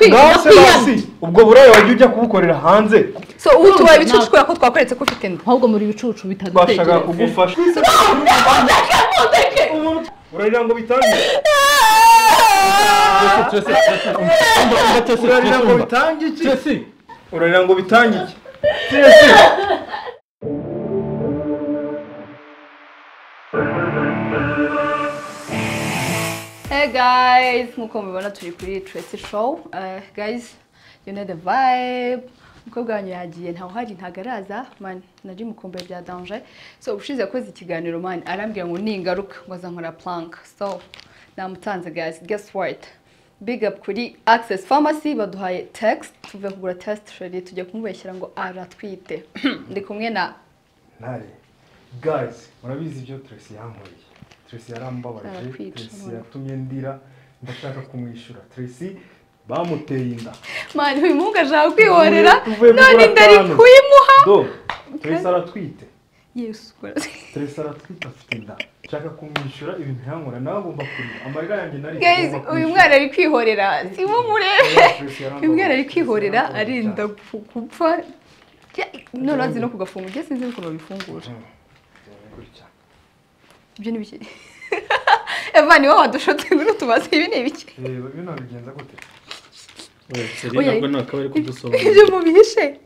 bwase basi ndakwiyana ubwo burayi wajya ujya kubukorera hanze so ubu tubaye Ntabwo- ibicucu kubera ko twakweretse ko ufite inda ahubwo muri ibicucu twashaka bitadutekereza kugufasha urarira ngo bitangire urarira ngo bitange iki urarira ngo bitange iki Chelsea. Hey guys, nkuko mubibona turi kuri Tracy Show. Uh, guys, you know the vibe. Umukobwa wanyu yagiye ntawe uhari ntago araza man nari mukumbuye bya danger so ubushize yakoze ikiganiro man arambwira ngo ningaruka ngo azankora plank so namutanze guys guess what big up kuri access pharmacy baduhaye text tuve kugura test sheri tujya kumubeshyira ngo aratwite ndi kumwe na ntare guys murabizi ibyo Tracy yankoreye Tracy yarambabaje Arakwica, Tracy umuntu. yatumye ndira ndashaka kumwishyura Tracy bamuteye inda man uyu muhungu ashaka kwihorera Tuvuye kugura none ndari atanu. kuyimuha do Tracy aratwite yesu Tracy aratwite afite inda nshaka kumwishyura ibintu yankora nawe agomba kurira amarira yanjye nari Guys, ngomba uyu kwishyura. mwana ari kwihorera si bo murebe Tracy yarambabaje, uyu mwana ari Tracy kwihorera yarambabaje arinda cyane. gu- gupfa Ya, none azi no kugafunga ibyo sinzi ukuntu babifungura Mm. Gutya. ibyo ni bike eva niwe wadushotse ngwino tubaze ibi ni ibiki reba iyo nabigenza gute Oya, ntabwo ntabwo ari ibyo kudusobanurira mubihishe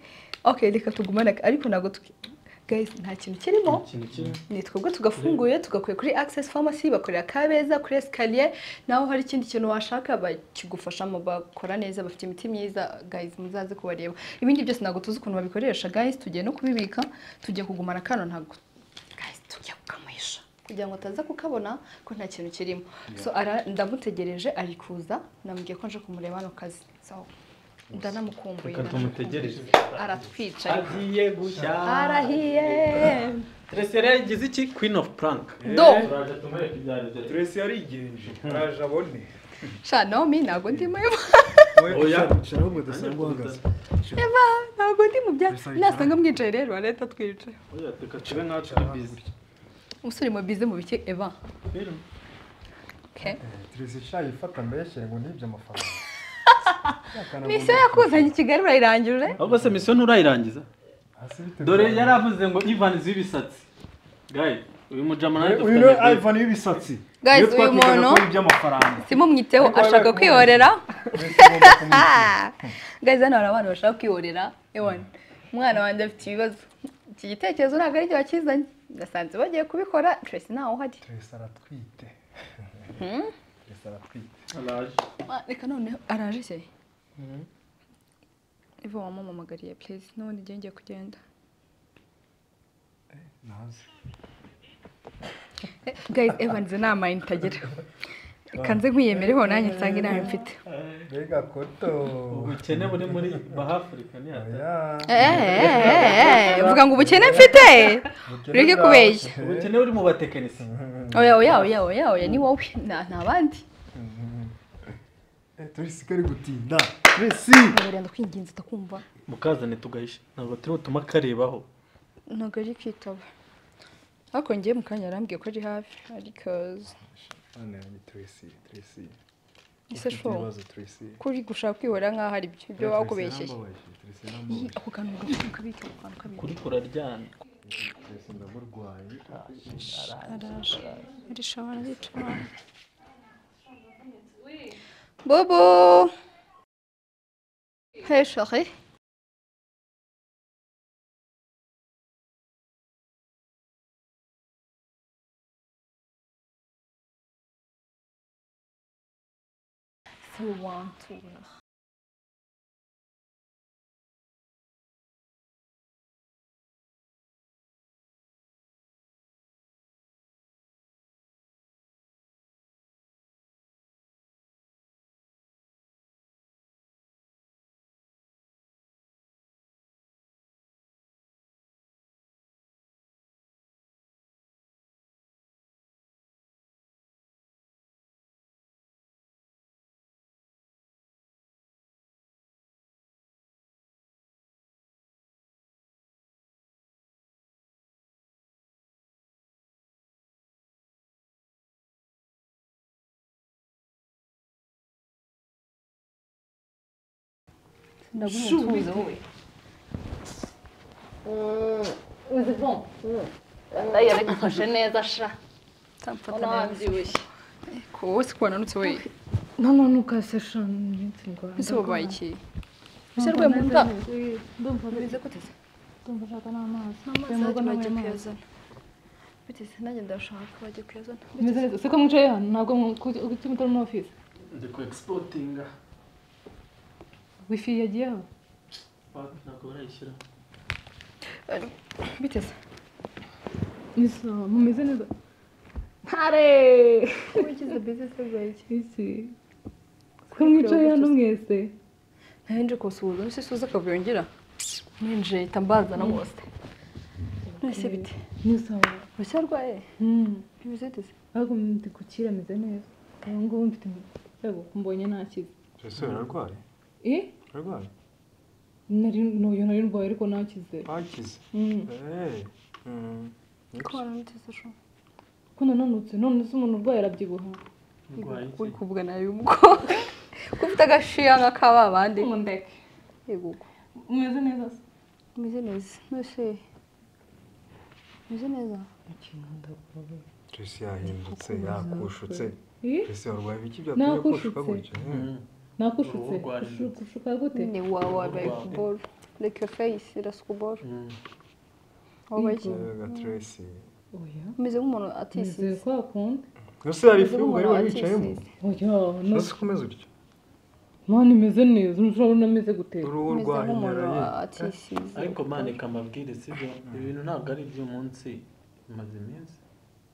okay reka tugumane ariko ntabwo tuki guys nta kintu kirimo ikintu kimwe ni twebwe tugafunguye tugakuye kuri access pharmacy bakorera kabeza kuri escalier naho hari ikindi kintu washaka bakigufashamo bakora neza bafite imiti myiza guys muzaze kubareba ibindi byose ntabwo tuzi ukuntu babikoresha guys tugiye no kubibika tugiye kugumana kano ntabwo guys tugiye kukamuhisha kugira ngo ataza kukabona ko nta kintu kirimo so ara- ndamutegereje ari kuza namubwiye ko nje kumureba hano kazi so ndanamukumbuye reka tumutegereze aratwicaye agiye gushya arahiye resitora yagize iki queen of prank do turaje tumureke ibyo ari byo turesi yarigenje araje abone sha naomi ntabwo ndimo Oya. shiraho ubwo udasanga uhagaze Eva ntabwo ndi mu byatsi Bisa nasanga mwicaye rero arahita atwica reka tube nkaho turi bizi umusore mu bize mu bike Eva okay turesi shayifata mbeshyire ngo nibye amafaranga misiyo yakuzanye i Kigali urayirangije ahubwo se misiyo nturayirangiza dore dore yari avuze ngo ivan z'ibisatsi gayi uyu mujamanani uyu ni ivan w'ibisatsi Guys, uyu Iyo twakekaga ko muntu- ari iby'amafaranga simo mwiteho Ariko ashaka wabaye kwihorera Tracy agomba kumwishyura. gaze hano hari abana bashaka kwihorera ewan umwana wanjye afite ibibazo iki gitekerezo ntabwo ari cyo wakizanye gasanze bagiye kubikora Tracy ntawe uhari Tracy aratwite Tracy aratwite Ah, reka noneho araje se Eva wamamamagariye please n'ubundi igihe ngiye kugenda naze guys Evan izo ni amayinite agira kanze nkwiyemereho nanjye nsanga inama mfite mbega koto ubukene buri muri bahafurika ni hatari oya vuga ngo ubukene mfite ureke kubeshya ubukene buri mu batekinisiye oya oya oya oya oya ni wowe nta nta bandi turesi kari gutinda turesi ndabarenda kwinginze utakumva mukazane tugahishe ntabwo turi butuma karebaho ntabwo ari kwitaba ariko ngiye mu kanya yarambwiye ko ari hafi ariko hano ni turesi turesi ese shobo turesi kuri gushaka kwihorera nk'aho ari byo ibyo wakubeshyeye Iyi, ako kantu gafite ukabika ako kantu kabika kuri kuraryana araje arisha barabica abantu bobo hey chérie So one, two, ndaguha Shoo, umutuzo wowe uzi bon ndayi yabifashe neza sha utamfata ubona neza wabyibushye ko wowe si kubananutse wowe none ntukase shana iminsi ndwara ese wabaye iki ndagwa. ese rwemuta ndumva bize guteze ndumva ushaka n'amazi amazi Rwemuka bajya n'amazi. kuyazana biteze nanjye ndashaka bajya kuyazana Meze neza. se ko mwicaye hano ntabwo kuki mutari muri ofisi ndi ku egisipotinga wifi yagiyeho ntabwo barayishyira biteze Miss, uh, mumeze neza ntare wigize bize se bwaye iki isi ko mwicaye hano mwese ntabwo kusuhuza nese suza akavuyo ngira ninjiye ihita mbazana bose nese bite nisa urushya rwaye bimeze biteze ariko ndi gukira ameze neza ubu ngubu mfite yego mbonye ntakize ese urarwaye eh urarwaye nari nuyo nari ndwaye ariko ntakize bakize Mm. eee ko waramuteze ashobora ko nananutse none se umuntu urwaye arabyibuha ndwaye iki uri kuvugana nawe ubwo ko ufite agashiya nka kaba abandi ngo ndeke yego ubwo umeze neza se umeze neza nese umeze neza jesi yahindutse yakushutse eh jesi warwaye ibiki byatumye kushuka gutyo Mm. nakushutse Uruhu rwarindutse. Kushu- kushuka gute ni wawe wabaye kuboro reka iyo feyisi irasukuboro Mm. wabaye iki rega tresi oya umeze nk'umuntu nizeye atisize ko wakunda ese hari ifu y'ubugari wari wicayemo oya no ese ukomeze utyo mwana imeze neza ntushobora ameze gutera uruhu umeze nk'umuntu rwahinyaraye atisize ariko manika amabwire sibyo ibintu ntabwo ari iby'umunsi bimaze iminsi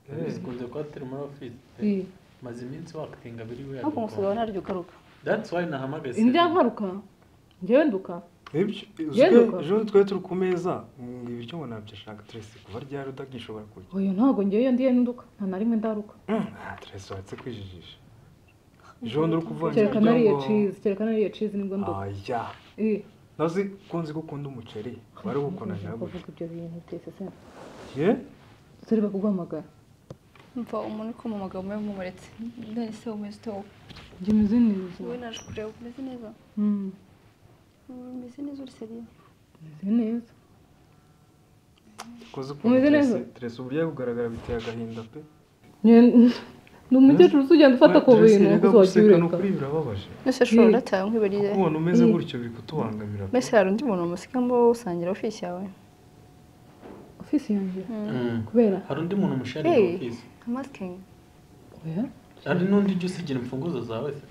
bikunze kuba turi muri ofisi Eh, maze iminsi wakitinga biri we ntabwo umusigaye ntaryo ukaruka that's why nahamagaye indya nkaruka njyewe nduka Ibyo- Genda uzwi- ukora. ejo twari turi ku meza ngo ibiryo ngo nabyashaka tresi kuva ryari utagishobora kurya oya ntabwo njyewe ndiye nduka nta na rimwe ndaruka Ah, tresi uretse kwijijisha ejo bundi uri kuvunja kereka nariye ngo- cheese kereka nariye cheese nibwo nduka aya eh nazi ko nzi ko ukunda umuceri wari gukundana nawe kuvuga ibyo bintu byose se ye turi bakuguhamagara mva umuntu uri kumamaga umwe nk'umuretse none se umeze ute wowe njye meze neza wowe naje kureba umeze neza Mm, umeze neza uri seriye meze neza koze Umeze neza? tresi uburyo ari kugaragara biteye agahinda pe Njye- ni umukecuru uzagenda ufata ku Tresi, bintu erega gusa wajya guseka ni ubireka ukuri birabababaje mbese shora Eh. urataye nk'ibariye kubona umeze Eh. gutyo biri kutubangamira pe. mbese hari undi muntu umusigamo usangira ofisi yawe ofisi yanjye Mm. kubera hari undi muntu musharira Hey. ofisi amasikingi oya hari n'undi ujya usigira imfunguzo zawe se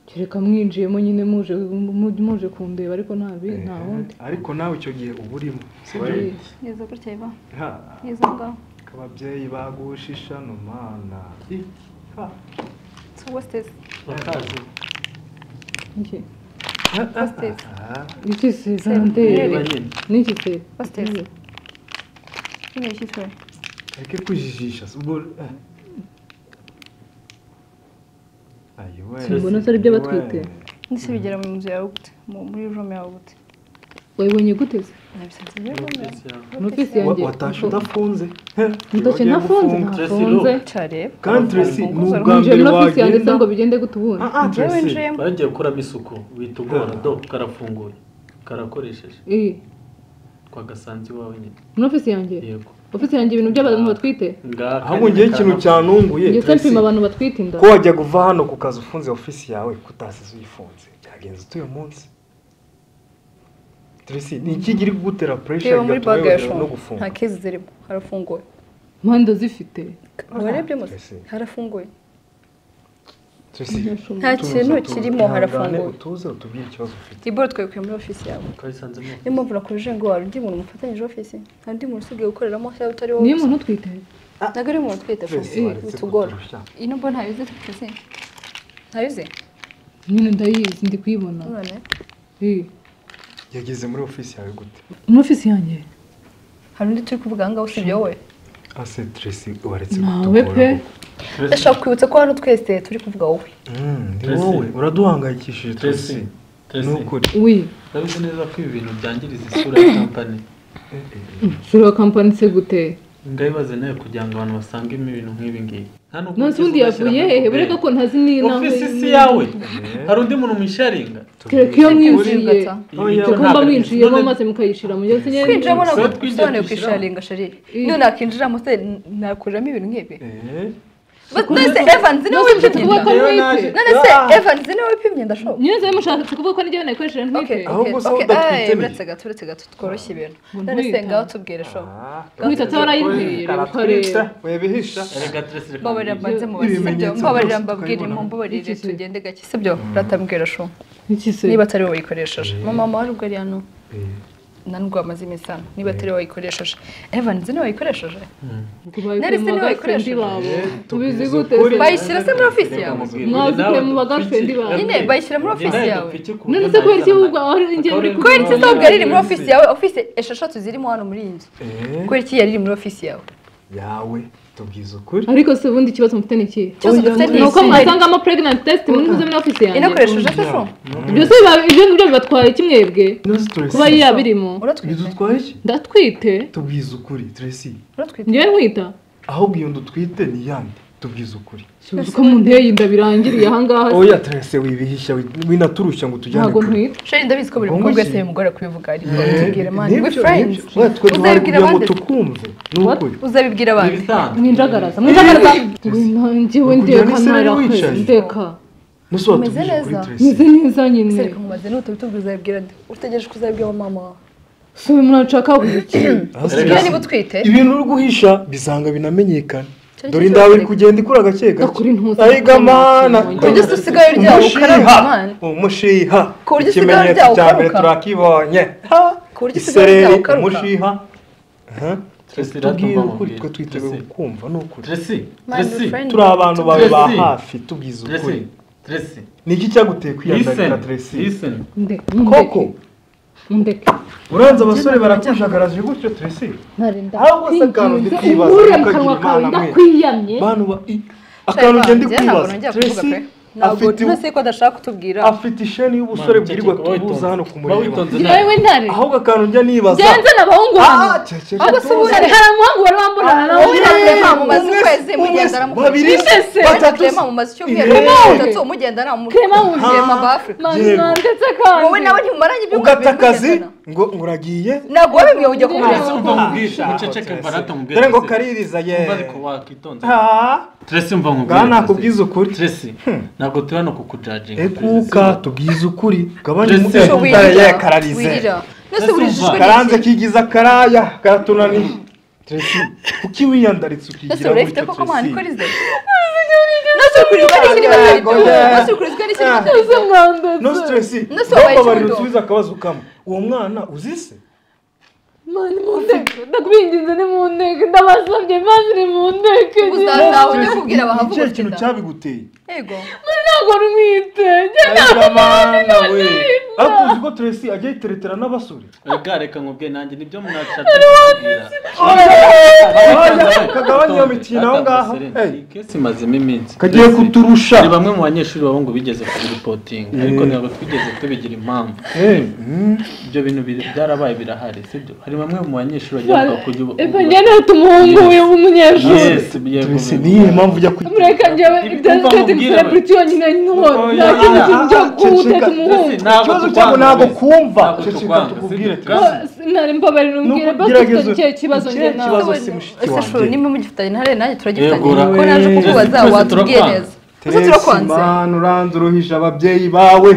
kereka mwinjiyemo nyine muje mu- muje kundeba ariko nta bi nta wundi ariko nawe icyo gihe uba urimo sibyo Eh. neza gutya iba ha neza ngaho ababyeyi bagushisha no mana Eh, ha so wasitezi bakazi iki wasitezi Ah, iki se zande niba nyine n'iki se wasitezi nyine yishyitwe areke kwijijisha si ubwo eh. ayiwe Simbona atari ibyo batwite. ndetse bigera mu nzu yawe gute mu- muri room yawe gute wayibonye gute se nabisanze muri room yawe ofisi yawe mu ofisi Wa- yanjye watashe udafunze he, ndoke ntibagiye ntafunze gufunga. ntafunze cyareba kandi tresi ni Ufunguzo ubwa winjiye mbere muri ofisi yanjye se wagenda ngo bigende gute ubundi Ah, ah, Njyewe Tracy. winjiyemo bagiye gukuramo isuku wita ubwora do karafunguye karakoresheje Eh, twagasanze iwawe nyine muri ofisi yanjye yego ofisi yanjye ibintu by'abantu batwite ngaha ahubwo ngewe ikintu cyanunguye njye Tracy, nsanzwe abantu batwite inda ko wajya kuva hano ku kazi ufunze ofisi yawe kutasize uyifunze byagenze utuye munsi Tracy, ni iki iri kugutera pressure reba muri bigatuma baga ya wibagirwa no shombo gufunga nta kezi zirimo harafunguye mpande zifite warebye muze Tracy, harafunguye Tracy, nta kintu kirimo tugane, harafunguye utuze utubwire ikibazo ufite iboro twayikuye muri ofisi yawe twayisanzemo niyo mpamvu nakubajije ngo hari undi muntu mufatanyije ofisi hari undi muntu usigaye gukoreramo cyangwa utari wowe niyo gusa. umuntu utwite ntabwo ari umuntu utwite Tracy, fufu waretse bitugora kuturushya. ino mbona ntabizi twize ntabizi nyine ndayizi ndi kuyibona none Eh, yageze muri ofisi yawe gute muri ofisi yanjye hari undi turi kuvuga ahangaha usibye wowe ase Tracy, waretse nawe kutugora pe koko. ndashaka kwibutsa ko hano twese turi kuvuga wowe Mm, ni Tracy. wowe uraduhangayikishije Tracy. Tracy, Tracy, ni ukuri wi urabizi neza ko ibi bintu byangiriza isura ya kampani Eh, eh, eh. ushobora kampani se gute ngaho ibaze nawe kugira ngo abantu basangemo ibintu nk'ibi ngibi nta n'uko nonse ubundi ukiza ugashyira yavuye muri hehe puberi. bureka ko ntazi n'inama ofisi si yawe hari undi muntu mwisharinga kereka iyo mwinjiye Oya, mugomba mwinjiyemo maze mukayishyira mu gihe kinyenyeri kwinjiramo so ntabwo twijya bisobanuye kwishyiramo. kwisharinga sharire niyo nakinjiramo se nakuriramo ibintu nk'ibi Eh, mbese evansi niwe nonse mushaka wipimye kuvuga ko inda Rero ntipe naje- none se evansi niwe wipimye inda shobo nyine nzaba mushaka kuvuga ko n'igihe nayikoresheje ntipe Okay, Ahubwo okay, se okay. udatwite Eh, ni- uretse gato uretse gato tworoshye ibintu Ngo none se ntwita. ngaho tubwire shobo ah, Mwita atarayinteye reba ukareba webihisha reka turese reka mbabarira mbwira. mbanze mubase sibyo Ibimenyetso mbabarira byose mbabwire tukabibona. mumbabarire Iki se? tugende gake sibyo uratambwira shobo iki se niba atari wowe wayikoresheje Eh. mama wawe ubwo ari hano Eh, nanubwo amaze iminsi hano niba atari wowe wayikoresheje evansi niwe wayikoresheje Mm. ngo bayikure Nari se mu niwe bagafendi wayikoresheje. babo Eh, ubizi tubwize gute ukuri. se? bayishyira se muri ofisi Reka yawe mubwire. Mwazikuye mu Nawe bagafendi dupfike. bawe. Nyine bayishyira muri Nawe ofisi yawe. dupfike ku buryo none se kubera iki ntayisanana. ahubwo aho njye muri Akabari kubera kubera iki kubona ntabwo yari iri muri yawe. ofisi yawe ofisi esheshatu zirimo hano muri iyi nzu eh, kubera iki yari iri muri ofisi yawe yawe tubwize ukuri ariko se ubundi ikibazo mufite ni ikihe Ikibazo Oya, dufite ni ni uko iki? mwasangamo pregnant test muri ntuze muri ofisi yanjye inakoresheje se sho byose biba- ibyo ngibyo bibatwaye iki mwebwe Ntuzi Tracy. kuba yaba irimo uratwite ntidutwaye iki ndatwite tubwize ukuri Tracy uratwite njyewe ntwita ahubwo iyo ndutwite ni yande tubwize ukuri suzi ko mu nteye inda birangiriye ahangaha se. oya Tracy wibihisha wi- winaturushya ngo tujyane ntabwo kure. ntwite sheri ndabizi ko buri mukobwa wese mugore kubivuga ariko tubwire mani we Nibyo, friends nibyo. Oya, twe uzabibwira twabibwira ngo abandi tukumve ni ukuri uzabibwira abandi Ibisanzwe. mwinjagaraza mwinjagaraza njyewe Kujya ndeka n'iseri ntarakoze wicaye. ndeka muso Umeze watubwije ukuri neza. Tracy meze neza nyine ese reka mumaze n'utabitubwira uzabibwira ndi utegereje ko uzabibwira wa mama wawe si murashaka iki Ah, Reka- niba Tracy, utwite ibintu uri guhisha bisanga binamenyekana Cyo dore cyo indawe iri cyo. kugenda ikura gake Ndakuri intuzi. gake ayiga mana Ujye usigaye uryaho ukaraba imana umushiha Ku buryo usigaye ikimenyetso uryaho cya mbere ukaruka. turakibonye ku buryo usigaye isereri uryaho ukaruka umushiha Aha. Tracy, tubwire iratumva ukuri twe amabwire. twiteguye Tracy. kumva ni ukuri Tracy, Mani we Tracy, friends. turi abantu bawe ba Tracy. hafi tubwize ukuri Tracy, Tracy, ni iki cyaguteye kwiyandarira listen, Tracy listen. ndeka koko ndeka uranze abasore barakujagarajwe gutyo Tracy ntarinda ahubwo se akantu ndi kwibaza ubure mu ukagira kanwa kawe imana mwe ndakwiyamye bantu ba i akantu ngenda Ngewe ntabwo kwibaza nongera kuvuga Tracy pe ntabwo afite ntose ko adashaka kutubwira afite isheni y'ubusore bwirirwa tubuza hano ku mureba yewe ntare ahubwo akantu njya nibaza byanze n'abahungu hano ahubwo se ubu- hari hari umuhungu wari wambona hari Wowe abahungu uravuye bambaye- kwamamaza umwe- ukwezi umwe- mugenda babiri, Bisese batatu, kwamamaza icyumweru ine. gatatu mugenda Clement namurema Wunze. ba Africa Mani, Yego. nandetse kandi wowe nawe ntimumaranye ibyumweru ugata bibiri akazi mugendana. ngo ngo uragiye ntabwo wowe bimwe ujya kumureba Tracy, umva nkubwishe, muceceke barata mubwire dore ngo Tracy. kaririza ye Umva ariko wakitonze. Ah, Tracy, umva nkubwire, ngaha Tracy. nakubwiza ukuri Tracy, ntabwo turi hano kukujajinga, Tracy. ekuka tubwize ukuri gabanya Tracy. umutwe Ujye utare ye wirira, kararize wirira. Nose Tracy, burijijwe umva. karanze kigiza karaya karatunaniye Tracy kuki wiyandaritse nose ukigira urayifite gutyo koko mwana Tracy ikorize nose ukurizwa n'ikiri batari Yego, byo yeah. nose ukurizwa n'ikiri batari ese mwandetse no stress No se wabaye babarira ikibuto. usubiza akabazo kamwe uwo mwana uzise mani mu nteko ndakubinginze ni mu nteko ndabasabye mani ni mu nteko Uzataha ngewe. ujye Tracy, kubwira abahavuga ni ikihe uti kintu da. cyabiguteye yego Mani ntabwo ntwite njyewe ariko mwana we ariko uzi ko Tracy ajya yiteretera n'abasore Reka, reka nkubwire, nanjye nibyo mwashatse kumbwira. kagabanya iyo mikino aho ngaho Hey, iyi kesi imazemo iminsi kagiye Mbese, kuturusha ni bamwe mu banyeshuri babo ngo bigeze kubiripotinga ariko ntabwo twigeze tubigira impamvu Eh, mm, ibyo bintu biri- byarabaye birahari sibyo hari bamwe mu banyeshuri bagira ngo kujya ubu epa njyewe nafite umuhungu we w'umunyeshuri Yes, yego, Tracy yego. niyo mpamvu ujya mureka njyewe Ibi ibyo kumva ndetse nkubwire celebrity yonyine nko Oya, nta kindi kintu cyo ceceka, kuwuteza ceceka. umuhungu Mbese ntabwo Ikibazo tukwanga cyabo ntabwo mbese. kumva. Ntabwo Ceceka, tukwanga, tukubwire, sibyo? Tracy. nari mbabarira umbwire basi dufite Nukugeragezo- icyo kibazo ikihe njyewe nawe kibazo? Abazi mushiki ese shuru wanjye. nimba mugifitanye intare nanjye turagifitanye Yego, kuko naje ura- kukubaza Twese watubwiye turakwanga. neza ubuse turakwanze Manu uranze uruhije ababyeyi bawe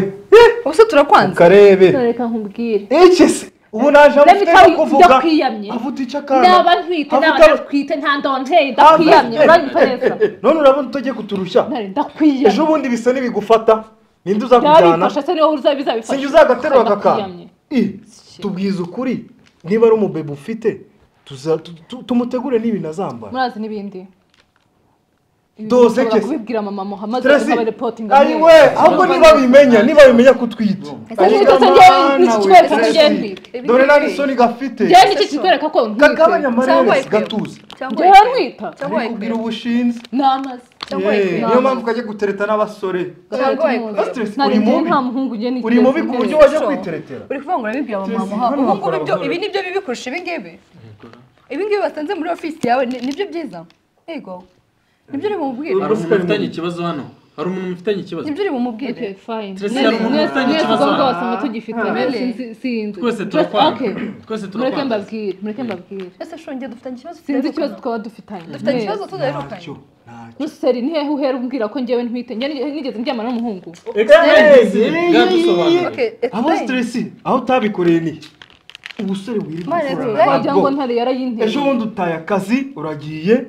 ubuse turakwanze ukarebe reka nkubwire iki se ubu naje Let me amufite tell no you, kuvuga ndakwiyamye. avuta icyo akana ndaba ntwite ndaba Avuga- ndatwite nta ndonteri Ah, ndakwiyamye eh, eh, uranyitoreza eh, eh, none urabona utajye kuturushya ntari ejo ndakwiyamye bundi bisa n'ibigufata ninde uzakujyana ndabifasha se niho uza bizabifasha sinjye uzagaterura Kandi akakana ndakwiyamye. I, tubwize ukuri niba ari umubebe ufite tuza- tu- tu- tumutegure n'ibintu azambara murazi n'ibindi Ibi Doze mushobora kese. kubibwira mama muhamaze Tracy, abarepotinga ayiwe ahubwo niba bimenya niba bimenya kutwita Ese Ariko se njyewe mwana iki we, kibazo Tracy, njyewe ntwite? dore nta n'isoni gafite njyewe nicyo kikwereka ko kagabanya ntwite amarebe wayikwira. gatuza cyangwa njyewe ntwita cyangwa kubwira ubushinzi namaze Cyangwa Yeee, wayikwira. niyo mpamvu ukajya gutereta n'abasore Cyangwa wayikwira. Ese Tracy, nari uri njyewe mubi? nta muhungu njyewe nicyo uri mubi ku buryo wajya kwiteretera uri kuvuga ngo urabibwira mama Tracy, muha hano ubu ngubu bakora ibyo- buhoro. ibi nibyo bibi kurusha ibi ngibi ibi ngibi basanze muri ofisi yawe ni- nibyo byiza yego nibyo uri bumubwire hari umuntu ufitanye ikibazo hano hari umuntu ufitanye ikibazo nibyo uri bumubwire Okay, fine. Tracy, hari umuntu Mwese- ufitanye mwese ikibazo? ubwo bwose mutugifite Really? sinzi twese Just- turakwanga okay. twese mureke turakwanga mbabwire mureke mbabwire ese shonge dufitanye ikibazo sinzi tudaherukana. ikibazo twaba dufitanye dufitanye Mwese. ikibazo tudaherukanye ruseri ni hehe uhera umbwira ko njyewe ntwite njye nigeze ndyama n'umuhungu Okay, bwadusobanurira explain. aho siteresi aho utabikoreye ni ubusore wirirwa Mane, ukora explain. ntabwo. wagira ngo ntare yarayinteye ejo bundi utaye akazi uragiye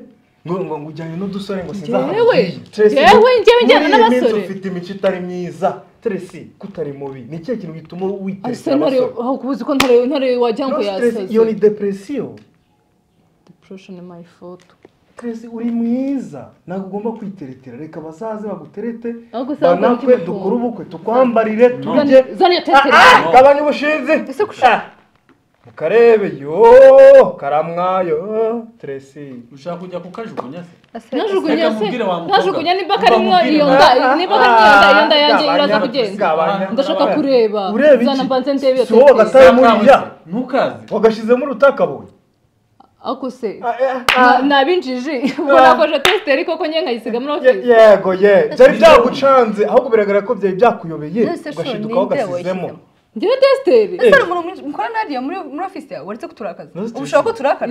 ngo ngo ngo ujyane n'udusore ngo sinzaha Jyewe? Tracy, Jyewe njyewe njyana muri iyi minsi n'abasore? ufite imico itari myiza teresi kutari mubi ni ikihe kintu gituma ese witesera ntare abasore aho kubuza ko ntare ntare wagira ngo No stress, iyo ni yasaze depresiyo depression is my fault teresi uri mwiza ntabwo ugomba kwiteretera reka bazaze baguterete ahubwo se banakwe dukore ubukwe tukwambarire turye zana iyo Ah, teseri ah, gabanya ubushinzi Ah, mukarebe yo karamwa yo teresi ushaka kujya kukajugunya se ntajugunya Reka se mubwire wa mukobwa. ntajugunya niba Mba karimo mubwire iyo nawe. nda niba karimo iyo nda iyo nda yanjye Gabanya, iraza kugenda gabanya. ndashaka kureba Ureba iki? zana mbanze ndebe iyo Si wowe teseri gatari muriya ntukaze wagashyizemo urutakabonye ako se nabinjije ubwo nakoje tesiteri koko nyine nkayisigamo n'abafite yego ye byari byagucanze ahubwo biragaragara ko byari byakuyobeye Nonese so, ugashidukaho ninde ugashyizemo washyizemo? ngewe tesiteri Eh. ese umuntu mukora nadiya muri muri ofisi yawe waretse kuturakaza No stress. ubu ushobora ko turakara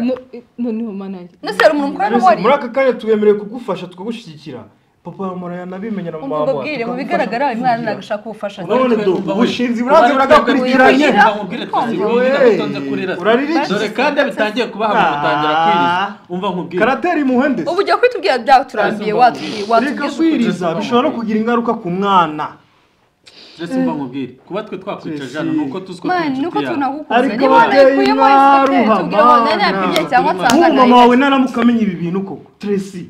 noneho mana yanjye nonese hari umuntu mukorana Mbese wari muri aka kanya tubemerewe kugufasha tukagushyigikira papa wa muraya nabimenya na mama umva wawe ubwire mu bigaragara uyu mwana nagashaka ubufasha Urabona Twe du, twumva ubushinzi we. buranze Ubwo buragakurikiranye. twebwe nkubwire Tracy, Urumva wirinda we. gutonza kurira se. Urarira iki? dore kandi bitangiye kubaha gutangira kwiriza umva nkubwire karateri muhende ubu ujya kwitubwira byawe turambiye Nonese watubwiye umva reka watubwiye kwiriza bishobora no kugira ingaruka ku mwana Tracy, umva nkubwire kuba twe twakwica Tracy. jana nuko tuzi ko mani turi nuko inshuti yawe. tunagukunze Ariko niba bateye nayikuyemo isite inkaruha, tubwira ngo nari mana. yapimye cyangwa nk'ubu mama nsanga wawe naramuka amenya ibi bintu koko teresi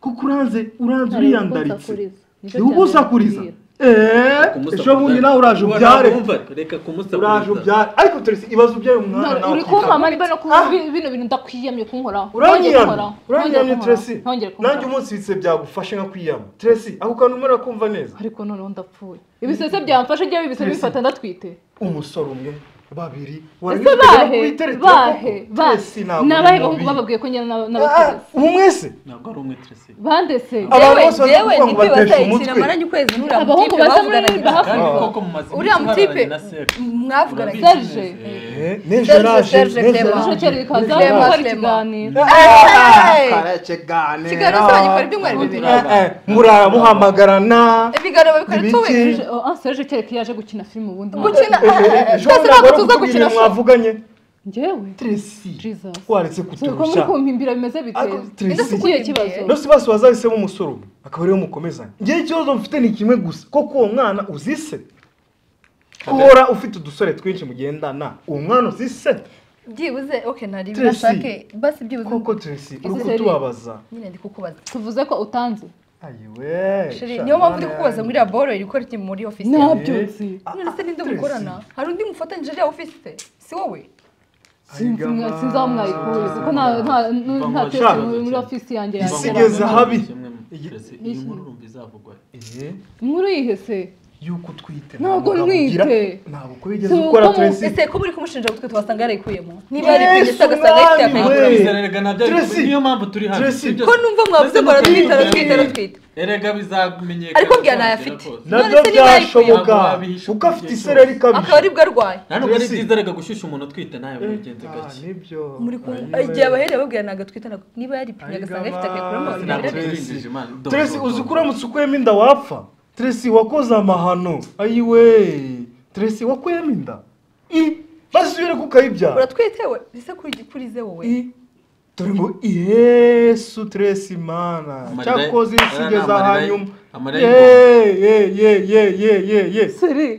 kuko uranze uranze uriyandaritse ni wowe usakuriza eee Kumusakuriza. ejo bundi nawe uraje Ubu ubyare wumva, reka uraje kumusakuriza ubyare ariko teresi ibaze ubyaye umwana nawe uri akitwa. kumpamara niba no kuba bino bintu ndakwiyamye kunkoraho uranyiyamye uranyiyamye teresi nanjye ntongere kunkoraho umunsi bitse byagufashe nka kwiyama teresi ako kantu umarira kumva neza ariko noneho ndapfuye ibisese byamfashe njyewe ibisese Tracy. bifata ndatwite umusore umwe babiri ese bahe bahe bahe ni abahe bahungu bababwiye ko njyana n'abaturage umwese ntabwo ari umwe Tracy. bandese Abantu bose yewe yewe bari kuvuga ni kwiba ngo batesha batayikira umutwe. amaranye ukwezi nturiya Abahungu mutipe baza muri bavugana bahafu. kandi Ah. koko mu mazina Uriya mutipe, na Serge. mwavugana Urabizi Serge. neza. Eh. Eh, n'ejo Serge, araje, Serge, n'ejo Clement. araje. Bucece rikaza N'ejo araje. gukora Clement. ikiganiro Ah, Hey! karacyegane. Kigali zose bagikora ibyumweru bibiri. Eh, eh, murara muhamagarana ibiganiro babikora Ibiki? tuwe Ah, Serge kereka yaje gukina filime ubundi gukina Eh, eh, eh, twese ejo bundi ntabwo ntabwo ari tuza uku gukina ibintu mwavuganye njyewe Tracy, Jesus. waretse Dore ko muri kuturusha kumpimbira bimeze Ariko biteze Tracy, ese kuko iyo kibazo Nose bose bazahisemo umusore umwe akaba ariwe mukomezanya ngewe ikibazo mfite ni kimwe gusa koko uwo mwana uzise uhora ufite udusore twinshi mugendana uwo mwana uzise byibuze okay nari Tracy. nashake basi byibuze koko teresi uri Izere. kutubabaza nyine ndi kukubaza tuvuze ko utanze ayiwe Shiri, sha, niyo mpamvu ndi mwana kukubaza yanjye. ngo iriya boro iri gukora iki muri ofisi Nta- yawe Ntabyo nzi. Ah, none se ninde Tracy. mukorana hari undi mufatanyije iriya ofisi si wowe sinzi Ayigama. mwa- sinzi aho mwayikuye kuko nta- nta- nta nta Bamwashaka. Tracy muri muri ofisi yanjye Mva Isi yakoramo. nkubwire igeze ahabi. kimwe mu- Igi- Tracy, iyi nkuru urumva izavugwa. Eh, inkuru yihe se yuko utwite Ntabwo nta mugabo ugira- ntwite. ntabwo uko bigeze Si ukora uko mu- teresi ese ko muri kumushinja gutwe twasanga yarayikuyemo niba yaripimye se agasanga ifite Yesu, akayikuyemo Hey. Biza rega ntabyo ariko Tracy. niyo mpamvu turi hano. Tracy. Sibyo ko se? numva mwavuze ngo aratwite aratwite aratwite Erega bizamenyekana. ariko mbwira ntayo afite Na none byo se niba byashoboka Ntabwo wabihisha kuko ubwenge afite isereri bwose. ikabije akaba aribwo arwaye nta nubwo ari Tracy. byiza rega gushyushya umuntu utwite nawe mubigenze Ah, gake nibyo muri kumwe Ayiwe. igihe abahereye babwira ntabwo atwite ntabwo niba yaripimye Ayigaba. agasanga ifite akayikuyemo Tracy. ntabwo ntabwo tubirinjije imana Teresi uzi ko uramutse ukuyemo inda wapfa Teresi wakoze amahano ayiwe Teresi wakuyemo inda i maze usubire ko ukayibyara uratwite we ese kuri kurize wowe i dore ngo yesu Teresi mana Amarira- cyakoze isi Aya ni igeze amarira- ahanyuma amarira ye ye ye ye ye ye ye seri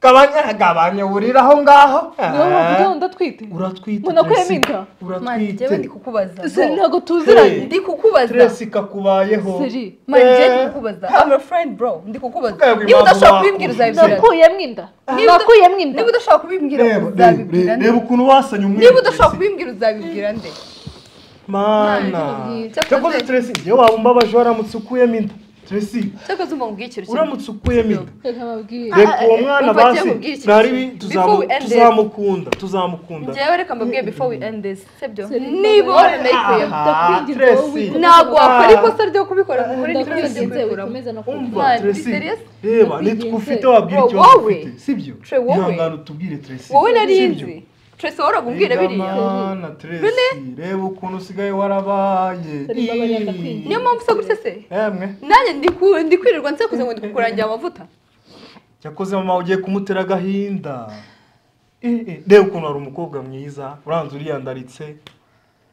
gabanya gabanya burira aho ngaho niyo bavuga ngo ndatwite uratwite Mbona ko Tracy. yaminda. mani njyewe ndi uratwite kukubaza seri Bo, ntabwo tuziranye Hey. ndi kukubaza Teresi kakubayeho seri mani njyewe ndi Eh. kukubaza I'm a friend bro ndi kukubaza Twebwe niba impamvu udashobora bakunda. kubimbwira uzabibwira nakuyemo inda Niba- nakuyemo inda niba udashobora kubimbwira reba reba- uzabibwira nde reba ukuntu wasanye umwe niba udashobora kubimbwira uzabibwira nde mana Ntabwo cyakoze teresi njyewe waba umbabaje waramutse ukuyemo inda tracy cyakoze umbabwira ikintu kimwe uramutse ukuye mida reka babwire reka uwo mwana Umva agiye basi kubwira iki ntari kintu. bi- Before we tuzamu- end it. tuzamukunda tuzamukunda njyewe reka mbabwiye before we end this sibyo niba niba ubona nayikuyemo Aha, Ndakwinginze Tracy. wowe. ntabwo wakora Ah. ikosa ryo kubikora ngo ukore n'ikosa ryo ndakwinginze kubikuramo wikomeze no umva kubikoramo Mwana, tracy serious? reba Ndakwinginze. nitwe ufite wabwira Bro, icyo wowe? ufite sibyo Tre, wowe? ihangane utubwire tracy wowe nari Sibyo? nzi twese wahoraga umbwira biriya Mana Tracy reba ukuntu usigaye warabaye Reba abanyarwanda Ii. kwinjira. niyo mpamvu se gutya se emwe nanjye ndi ku- ndi kwirirwa nsakuze ngo ndi kukurangira amavuta yakoze mama ugiye kumutera agahinda Ii, ii. reba ukuntu hari umukobwa mwiza uranze uriyandaritse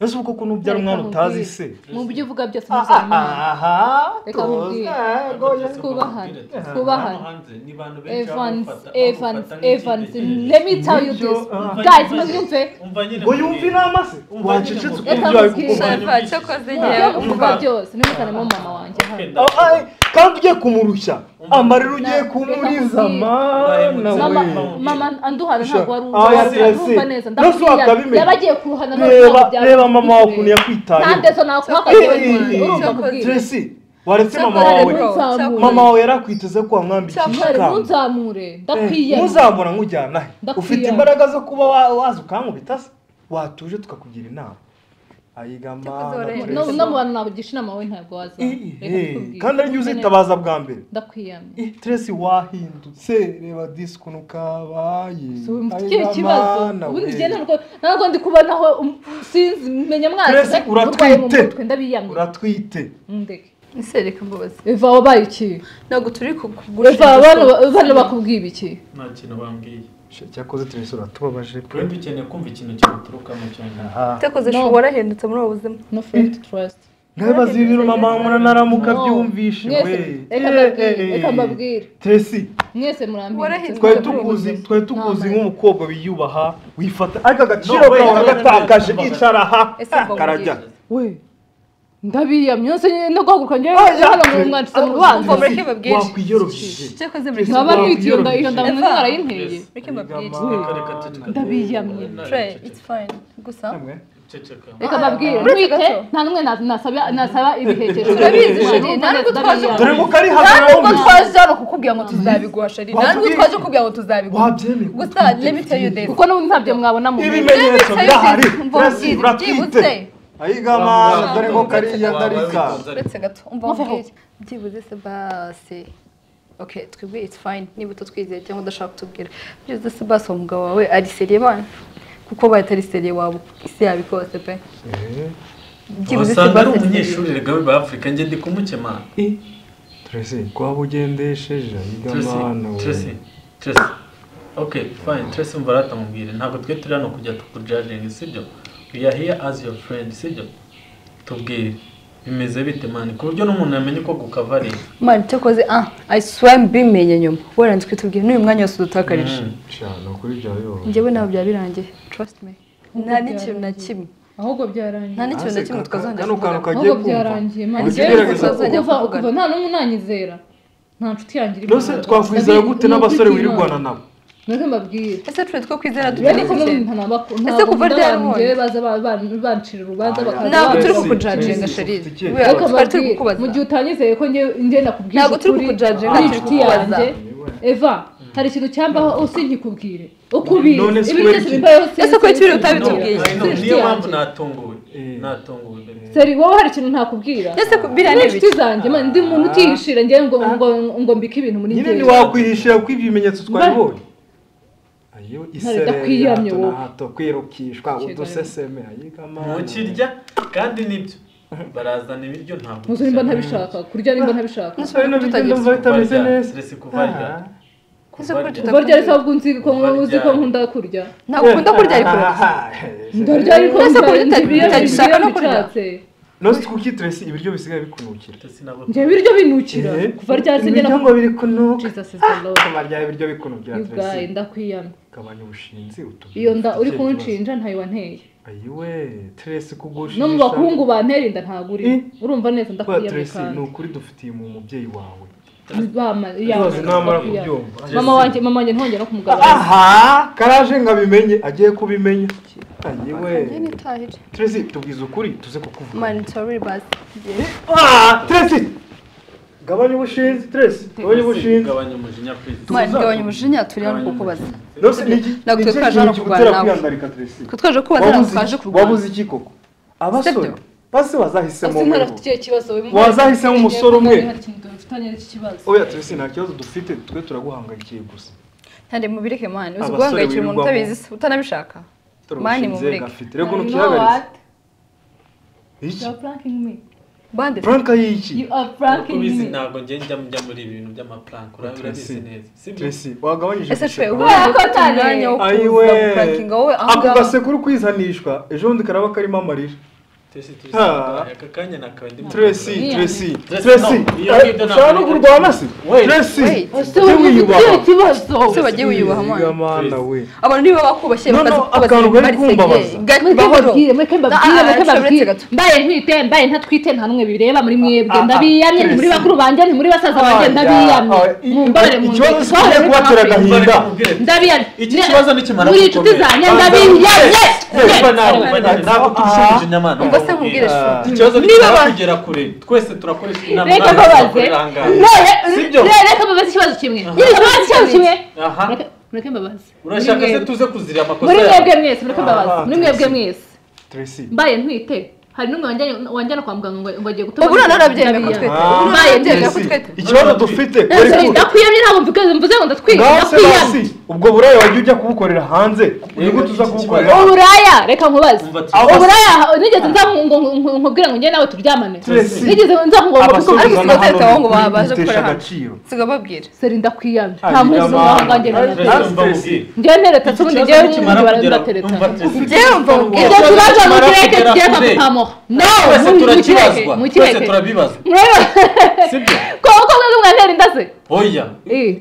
ese uko ukuntu ubyara umwana utazi se mu byo uvuga byose Ah, ah, mpuzamahanga ah, aha Reka tuzi nkubwire. ego Ati, twubahane, ati, twubahane. hano hanze ni bantu benshi evans bamufata- evans bamufata evans nk'icitegererezo. let me tell you Nibyo, this ah. guys mubyumve Umva nyine ngo yumve mbwira. inama se Umva wacecetse nyine ukumva ngo- ibyo ari Reka Shava, kukubaza cyakoze mu njyewe byo uvuga umva byose ntimuzanemo mama wanjye hano Wenda- Ah, ah, kandi ugiye kumurushya Umva. amarira ugiye Na- kumuriza reka mana nkubwire. mama we mama anduhana ntabwo wari Ah, ya uzi urumva Tracy. neza Nose wakabimenya. ndakubwira yaba agiye kuruhana reba reba mama wawe ukuntu nta yakwitayeho ndeso nakuhagaze Ii, ii, ii. urumva kubwira Tracy waretse mama Cyakoze wawe bro, cyakoze. mama wawe yarakwiteze ko wamwambikisha Cyakoze, ikamba. ntunzamure Eh, ndakwiyama ntuzambona nkujyana he Ndakwiye. ufite imbaraga zo kuba wa- waza ukankubita se watuje tukakugira inama ayiga Cyakoze mana, wareba. Tracy. no no mu bantu nabugisha inama wowe ntabwo Ii, wazana ii, Reka eh, ndakubwira. kandi ari uzitabaza bwa mbere ndakwiyamye Ih, Tracy wahindutse reba disi ukuntu kabaye Si ubu mfite Ayiga ikihe kibazo mana ubundi we. njye ntabwo ntabwo ndi kubonaho um- sinzi menya Tracy, mwanze uratwite. mu mutwe ndabiyamye uratwite mundeke ese reka mbabaze eva wabaye iki ntabwo turi eva kugurisha bano bano bakubwiye iki nta kintu bambwiye Sha, cyakoze Tracy uratubabaje pe wenda ukeneye kumva ikintu kimuturukamo cyonyine aha cyakoze No. shobora warahindutse muri ubu buzima no friend trust ntibaze ibintu mama mura naramuka No. byumvishe we Mwese, reka mbabwire, reka mbabwire. Tracy mwese Warahindutse. twari murambye tukuzi Nta twari tukuzi mpamvu. nk'umukobwa wiyubaha wifata ariko agaciro No, wait, kawe no, no, no, gatakaje no, no, no. icara aha Ese mbabwire. karajya we ndabiyamye yose nyine no guhaguruka njyewe Oya, hano mu mwandiso mu rubanza Tracy, mureke babwire. wakwiyorosheje cyakoze Tracy, nkaba wakwiyorosheje. nitiyo nda iyo nda Eva. munini narayinteye mureke mbabwire Reka, reka, Reka tuti- Ndabiyamye. tre it's fine gusa Namwe. Ceceka. reka mbabwire Ah, mwite gato. nta n'umwe na- nasaba nasaba ibiherekezo Turabizi, Sheri, Ndabiyamye, nta n'ubwo twaje ndabiyamye. dore ngo kari nta nubwo hagaraho twaje hano kukubwira ngo tuzabiguha shari nta nubwo Wabwiye- twaje kukubwira ngo tuzabiguha wabyemeye gusa let me tell you this kuko n'ubu ntabyo mwabona mu ibimenyetso birahari Mva Tracy mbwire, uratwite byibutse. ayigamana dore ngo kariya ndarika uretse gato umva Muveho. mbwire byibuze se basi ok twebwe it's fine niba utatwizeye cyangwa udashaka kutubwira byibuze se basi uwo mugabo wawe ari seriye bana kuko baye atari seriye waba isi yaba ikose pe byibuze se usanga ari basi umunyeshuri rega we bafurika njye ndi kumukemana Tracy kuba ugendesheje Tracy, ayigamana Tracy, Tracy. Okay, fine. Tracy umva rata mubwire. Ntabwo twe turi hano kujya tukujudging, sibyo? We are here as your friend, sibyo? Tubwire. Bimeze bite man? Ku buryo n'umuntu yamenye ko gukavariye. mani cyakoze ah i swear mbimenye nyuma wenda twitubwire n'uyu mwanya wose udutakarije Mm. Shana kuri bya yo. njyewe ntabwo byaba birangiye trust me nta n'ikintu na kimwe ahubwo nta byarangiye n'ikintu na kimwe twazongera Kano kantu kuvuga kagiye ahubwo byarangiye kumva. mani Ugerageza Ntabwo byari kuko- kuva kuvugana. kuva nta n'umwe unanyizera nta nshuti yanjye iri Nose kumwe. twakwizera gute Ndabi- n'abasore ni ukuri wirirwana Imana. nabo Mwese mbabwire ese twe two kwizera dutari ariko ikintu nta nabako Ese kuva ryari njyewe baza ba- ba- bancira urubanza bakaza Ntabwo turi banjye. Tracy, kukujudginga Tracy, sharizi ufite icyemezo. Wera, ariko twari turi mbabwire kukubaza mu gihe utanyizeye ko njye njye nakubwira Ntabwo turi kukujudginga, ari turi inshuti kukubaza. yanjye eva hari ikintu cyambaho usi nkikubwire uko ubizi None se ibi kubera byose iki? bimbayeho si Ese kuki ibintu utabitubwiye? utabitubwiye I know, Inshuti niyo mpamvu yanjye. natunguwe. Eh. Natunguwe. baby. seri wowe hari ikintu ntakubwira ese ku- ni biriya ni inshuti ibiki zanjye man, ndi umuntu utihishira njyewe ngo ngo ngo mbike ibintu muri Nyine njyewe ntiwakwihishira ko ibimenyetso twabibonye. Ayo ndakwiyamye isereri wowe. hato kwirukishwa Kigali. uduseseme ayigamana. Mukirya kandi nibyo. Barazana ibiryo ntabwo. ntuzi nimba ntabishaka kurya nimba ntabishaka Nose bino bijya ndumva bitameze neza. Stress kuva ryari? Ah. ese ko Kuva kuva tutakunda ryari se ahubwo nzi ko uzi ko nkunda kurya ntabwo ukunda kurya ariko ndarya ariko Ese ndya- kurya uta- ibiryo- utagishaka no ibiryo kurya? bicatse. Nose kuki Tracy ibiryo bisigaye bikunukira. Tracy nabo. njye ibiryo binukira kuva ryari se ibiryo ngena ngo biri kunuka. jesus is the lord Kuba rya ibiryo bikunukira you guy Tracy. ndakwiyamye Gabanya ubushinzi utubwire. iyo nda uri Icyo kibazo. kunshinja ntayo wanteye ayiwe teresi kugushisha no mu bahungu bantera inda ntaguri Eh? urumva neza kwa ndakwiyamye teresi ni kandi ukuri dufitiye mu mubyeyi wawe Bama- Rwose yamye, namara ndakwiyamye. kubyumva. mama wanjye mama wanjye ntongera no kumugaragara aha karaje ngo abimenye agiye kubimenya ayiwe njye nitahire teresi tubwize ukuri tuze kukuvuga mani sorry basi Ah, teresi gabanya ubushinzi teresi gabanya ubushinzi gabanya umujinya please mani gabanya umujinya turiho ni kukubaza rwose ni iki Ntabwo ni iki twaje kintu hano kigutera kurwana nawe. kwiyandarika teresi ko twaje kubaza waba ntabwo uzi- twaje kurwana waba uzi iki koko abasore Sibyo. basi bazahisemo ese umwe afite icyo kibazo Wazahisemo umusore umwe. hari ikintu dufitanye n'iki kibazo oya teresi nta kibazo dufite twe turaguhangayikiye gusa kandi mubireke mani uzi Abasore guhangayikira umuntu birirwamo. utabizi se utanabishaka Turi Mani ubushinzi mumureke. gafite rego You know ntukihagaritse what? iki You are pranking me. bande franka y'iki You are nkuko pranking ubizi me. ntabwo njye njya njya muri ibi bintu by'amaprank urabi urabizi neza sibyo teresi wagabanyije ese guseka. cwe ubona ko Kubera ko ufite umwanya wo ayiwe kuza guprankinga wowe aho ako ngaho gasekuru kwizanishwa ejo bundi karaba karimo amarira Tracy, Tracy, Ha. aka kanya nakawe ndimo Tracy, Yeah. Tracy, Tracy, Tracy, no, iyo eh, ngibyo ushaka no ntabwo kurwana se? Wait, Tracy, wait. ese ujye wagize wiyubaha. ikihe kibazo ese wagiye wiyubaha mani Yiga mana we. abantu niba bakubashye No, no, bakaza kukubaza akantu ibintu kari barisegeye. kumbabaza. Ga- mureke bahoro. mbabwire mureke mbabwire Ah, mureke ah, uretse mbabwire gato. mbaye ntwite mbaye ntatwite nta n'umwe bireba muri mwebwe Ah, ah, ndabiyamye nti muri Tracy. bakuru banjye nti muri basaza banjye Ah, ndabiyamye ah, i- mumbabarire i- mu ikibazo ndeke, si kujya twahora muri kubatera hafi. agahinda. ndabiyamye Iki kibazo nikimara muri inshuti gukomera. zanjye Ah, ndabiyamye yes, Yes, yes, yes. yes. ntabwo tubishimije nyamana ubwo se nkubwire Ah. shuri ikibazo ni Niba ba- kugera kure twese turakoresha inama reka mwarimu mbabaze turakorera aha ngaha. Sibyo? None- re- reka mbabaze ikibazo kimwe nyine mbabaze ikibazo kimwe Aha. Mureke- mureke mbabaze urashaka Muri se mwebwe. tuze kuzira amakosa muri mwebwe yawe mwese mureke Ah, mbabaze muri mwebwe Tracy. mwese Tracy, mbaye ntwite hari n'umwe wanjyana- wanjyana kwa muganga ngo- ngo agiye gutuma ubu noneho urabyemera ko ndabiyamye. twete Ah. ubu noneho urabyemera ko Tracy, twete ikibazo dufite Ese kuri kure. ndakwiyamye ntabwo mvuga mvuze ngo ndatwiyamye Ngaho se basi, ndakwiyamye ubwo buraya wajya ujya kubukorera hanze nigute uza iki kubukorera kibazo- uburaya reka nkubaze Umva ati- uburaya nigeze nza ngo- ngo- ngo- nkubwire ngo njye nawe turyamane Tracy. nigeze nza kugomba Abasore ariko uzana sinatetse hano aho ngo ntibikuri babaje bitesha gukorera hano. agaciro. sigababwire seri ndakwiyamye Ah, nta mpuzi yama. z'umuhanga njye na Ah, nawe. Tracy. njye neretse Iki ubundi kibazo njyewe nikimara n'undi kugera- baratereta umva Tracy, Njyewe mva ubwira. ibyo ikibazo tubazo nikimara mukireke kugera kireka kure, kukamuha twese nawe mukireke turakibazwa twese mukireke turabibaza sibyo koko mwebwe mwantera inda se oya Eh,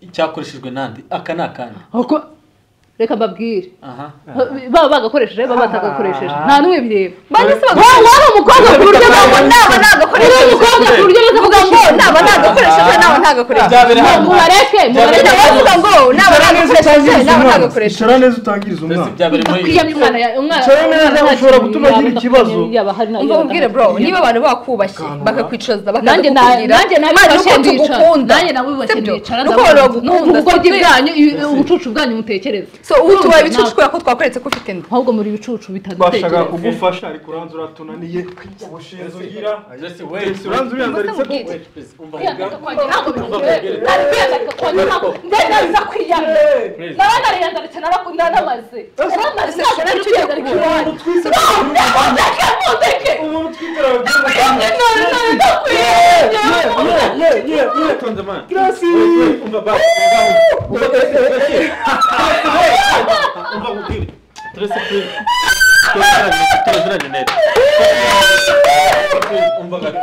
icyakoreshejwe nandi aka ni akandi ahubwo reka mbabwire aha baba bagakoresheje baba batagakoresheje nta n'umwe bireba Bari se bagomba- Wowe wari umukobwa ku buryo ntabwo naba uri nagakoresheje umukobwe ku buryo uvuga ngo naba nagakoresheje naba ntagakoresheje byabereye ahantu mubareke mubareke Byaba biri nawe uvuga ngo naba Icara neza nagakoresheje utangiriza naba umwana. ntagakoresheje Icara neza utangiriza twese umwana byabereye muri iyi bakwiyamye umwana ya- umwana Cyane neza umwana nta ushobora kintu gutuma agira yaba, ikibazo. yaba hari na- umva mubwire bro niba abantu bakubashye Kanura. bakakwicuza nanjye na- nanjye nabibashe ndicara nanjye nabibashe ndicara nuko bagukunda ubugo bwanyu i- ubucucu bwanyu mutekereza so ubu tubaye ibicucu kubera ko twakweretse ko ufite inda ahubwo muri ibicucu bashaka bitadutekereza kugufasha ariko uranze uratunaniye ubushinzi ugira Jesse, wait. Jesse, uranze uriyandaritse Ubuse mubwire. Wait, please, umva kwiyandika muganga. kwanjye ntabwo Ubuse bimugerera kwiyandika kwanjye ntabwo ndenda biza kwiyamira Please. naba nariyandaritse narakunda namaze namaze ntabwo nari kwiyandarika iwanyu mundeke mundeke umuntu twitera abagira mwebwe none none ndakwiyamye Utonze, man. Gracie! Wait, wait, umva ba- umva- umva Tracy, Tracy. Umva mubwire. Tracy, please. Turaziranye, turaziranye neza. Please, umva gato.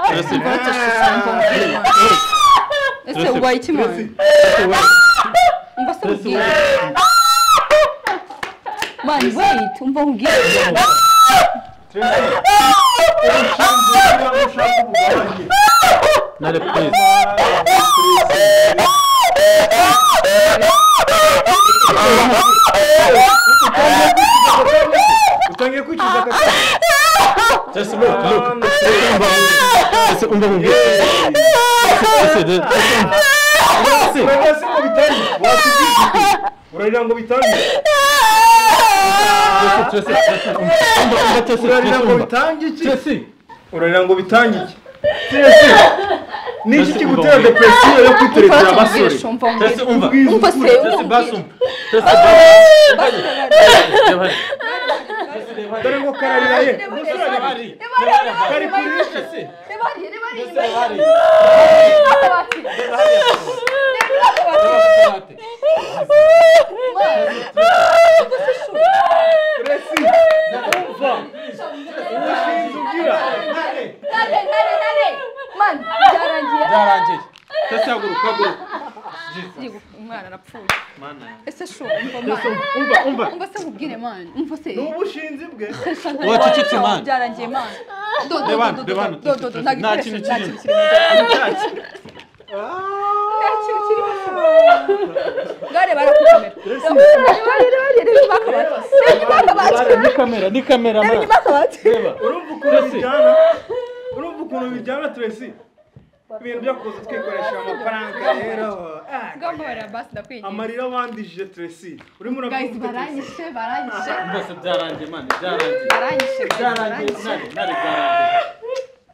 Tracy, Tracy, ese ubaye iki mwana umva se Tracy, mubwire wait. mani wait umva mubwire Nare, please. utangiye kwicuza akaka Tracy, look, look. Tracy, umva mubwire. Tracy, Tracy. Tracy. uragira ngo bitangire wakibyicuza uragira ngo bitangire Tracy, Tracy, umva- umva- umva Tracy, uragira Tracy, ngo umva. bitange iki Tracy, uragira ngo bitange iki Tracy, ni iki kigutera depresiyo yo kwiterekera umva se abasore mubwire umva Tracy, mubwire umva se umva. Tracy, umva basi umva. Tracy, basi. Reba hariya. dore ngo kararira ye Reba hariya. Reba hariya. kari kurisha Tracy, mubwire reba hariya. Reba hariya. Reba hariya. Tracy, umva ubushinzi ugira mani byarangiye Byarangiye. Tracy, haguruka, haguruka. umwana arapfuye Mana yanjye. ese shu umva mani umva umva umva se mubwire mani umva se ni ubushinzi bwe Wacecetse, mani. byarangiye mani do do Reba hano, do reba hano. do do do Nta kintu kirimo. gare barakukomera Ni kamera, ni kamera, mana. bakabati Reba. urumva ukuntu bijyana urumva ukuntu bijyana turesi ibintu byo kuza twikoresha amafaranga rero ah, ngahora basi ndakwigiye amarira bandije turesi urimo guys urabyumva turesi baranyishe baranyishe rwose byarangiye mani byarangiye baranyishe guys, byarangiye baranyishe sinari ntari byarangiye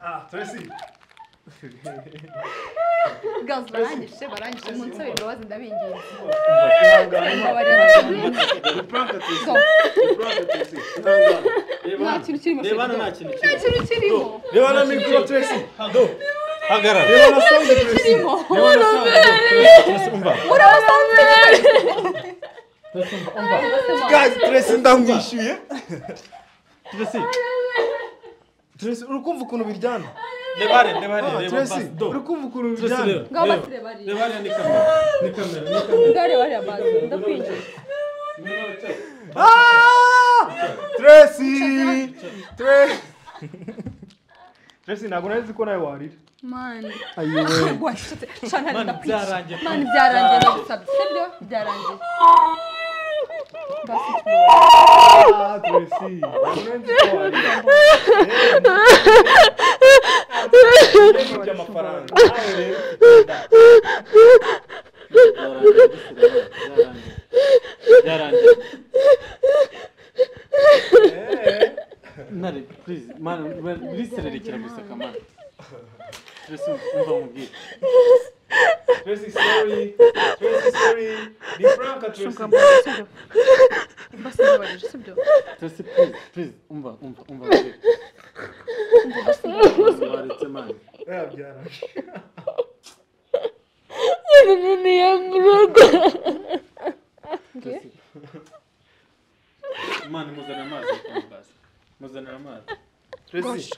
ah turesi Girls, baranyishe baranyishe munsabira imbabazi ndabinginze pranka turesi So, pranka turesi Ihangane. reba nta kintu kirimo hano reba hano shekidoni. nta kintu nta kirimo kintu kirimo reba na mikoro turesi hagarara reba na sound turesi reba na sound Turesi, umva turesi umva umva gazi turesi ndamwishyuye turesi turesi uri kumva ukuntu biryana reba hariya reba Ah, hariya reba turesi basi do uri kumva ukuntu turesi biryana reba ngaho reba basi reba ari reba hariya ni kamera ni kamera ni kamera ngaho reba ari basi ndakwigiye Ah! Tracy! Tracy! Tracy ntabwo nari ko nawe warira. mani Ayiwe. rwashutse shana mani ndakwigiye byarangiye mani byarangiye ndagusabye sibyo byarangiye Ah, Tracy. Ntabwo nari nzi ko warira. Eh. Ibyo kurya amafaranga. Nawe rero. byarangiye byarangiye byarangiye Eh. ntare please mani lisererekera guseka mani turesi umva mubwire Tracy, sorry. Tracy, sorry. Be frank, Tracy. basi ndabarije sibyo turesi please please umva umva umva mubwire baretse mani Eh, byara. turesi mani muzanira amazi kandi basi muzanira amazi Tracy.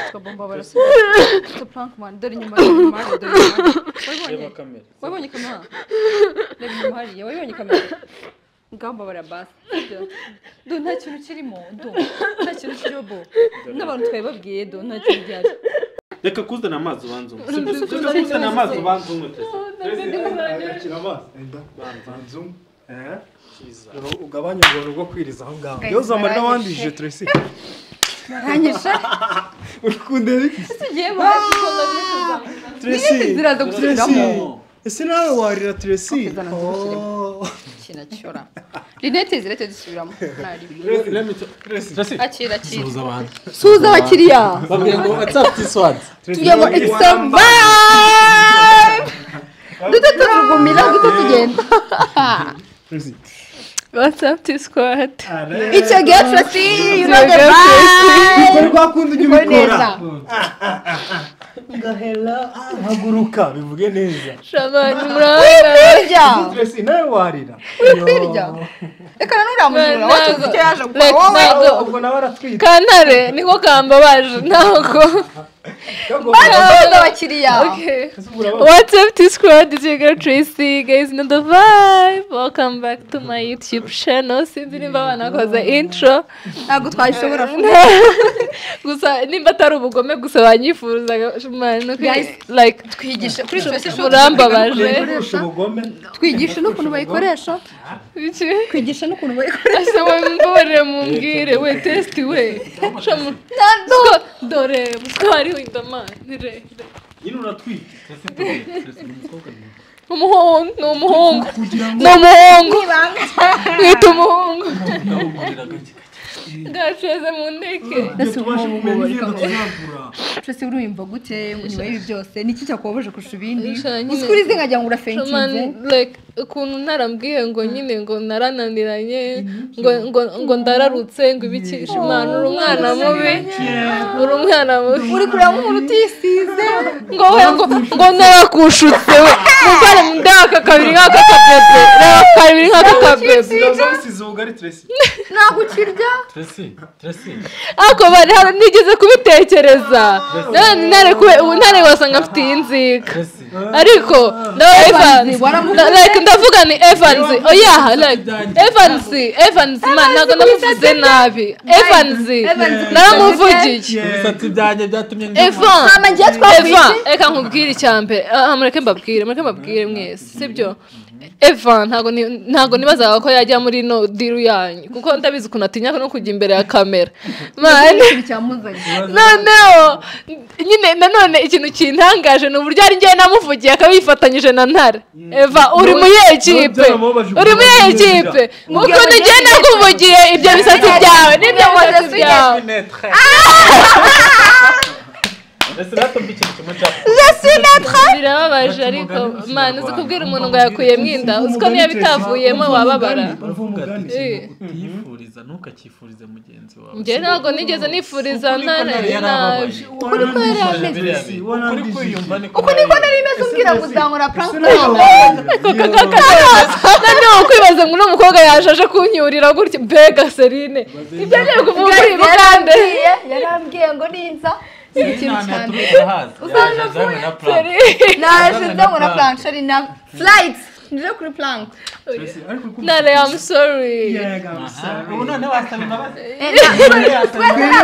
tukabomba barasubira prank man dore inyuma dore inyuma hariya, dore inyuma hariya. reba wabibonye kamera wabibonye kamera reba inyuma hariya wabibonye kamera ngamba barabasi sibyo do nta kintu kirimo do nta kintu kirimo bo n'abantu twari babwiye do nta kintu gihari reka kuzana amazi ubanza umwe Uri reka kuzana kuzana amazi amazi. ubanza umwe turesi Tracy, akira amazi. Enda. Banzu. Eh. cyiza Uru- ugabanye ubuntu bwo kwiriza aho ngaho iyo zamarira wandije turesi baranyishe urikundera tugiye baranyishe turesi inzira zo gusubiramo. ese nawe warira turesi Bakizana Oh. kinacyora rinete zirete dusubiramo ntarimo turesi akira akira suhuza abantu suhuza abakiriya babwira ngo whatsapp this word Tracy, tuyemo warira- examba duto turugumira duto tugenda Tracy. What's up to squad? it's your girl Tracy you know the vibe Ukora kwa kundi ujya Ukore ubikora neza. ngahera haguruka bivuge neza Shabani muranga. burya turesi nawe warira kwirya. Yo. reka nturamuzura watuze icyo yaje gukora Let's wowe not Ah, go. ubwo nawe aratwite Kantare niko kambabaje ntabwo. suhuza abakiriya Okay. What's up to squad? It's your girl Tracy. You guys know the vibe. Welcome back to my YouTube channel. Sinzi nimba banakoze intro. ntabwo twabishobora gusa nimba atari ubugome gusa banyifuzaga man, no kwi- Guys, like twigisha kuri Tracy show Murambabaje. kurusha ubugome twigisha n'ukuntu bayikoresha iki twigisha n'ukuntu bayikoresha asaba mbore mumbwire we testi we shamu Sco- dore mutwari windamanire nyine uratwite turesi tugiye turesi ni umukobwa mwiza umuhungu ni umuhungu ni umuhungu mwita umuhungu ndawukurira gake ndaceze mu ndeke Iyo tubasha kumenya imyenda tuzagura Tracy urumva gute nyuma y'ibi byose ni iki cyakubabaje kurusha ibindi Sha, nyine- uzi kuri izi nkagira ngo urafenkinze Shaman, like ukuntu narambwiye ngo nyine ngo narananiranye ngo ngo ngo ndararutse ngo ibikisha imana uri umwana mubi uri umwana mubi uri kureba nk'umuntu utisize ngo we ngo ngo narakushutse we muvane mu nda aka kabiri nk'aka kabebe reba kabiri nk'aka kabebe zisize ubugari turesi ntabwo ukirya turesi turesi ako bari hano nigeze kubitekereza none ntare kube ubu ntare wasanga afite iyi nzika turesi ariko ndo Evans, Evans waramubwiye? Na- like ndavuga ni Evans oya like Evans Evans man ntabwo namuvuze nabi Evans naramuvugiye ibisatsi byanjye byatumye Eva ngiye Eva reka nkubwire icya mbere Ah, mureke mbabwire mureke mbabwire mwese sibyo eva ntabwo ni- ntabwo nibazaga ko yajya muri no diru yanyu kuko ndabizi ukuntu atinya no kujya imbere ya kamera mani cyamuzanye noneho nyine nanone ikintu kintangaje ni uburyo ari njyewe namuvugiye akaba yifatanyije na ntare eva uri muri iyo ekipe uri muri iyo ekipe ukuntu njyewe nakuvugiye ibyo bisatsi byawe n'ibyo bisatsi byawe ese natumva ikintu kimwe cya birababaje ariko mani uzi kubwira umuntu ngo yakuyemo inda uzi ko niyo bitavuyemo wababara Eh. utiyifuriza ntukacyifurize mugenzi wawe njyewe ntabwo nigeze nifuriza ntare nabi ukuri kwiyumva niko uko niko nari meze ubwira ngo uzangura prank noneho kwibaza ngo uno mukobwa yaje aje kunyurira gutya mbega serine ibyo ngiye kuvuga muri Guys, bugande yarambwiye yarambwiye ngo ninza si ikintu cyane naje nzangura prank shari na flight nje kuri prank nare i'm sorry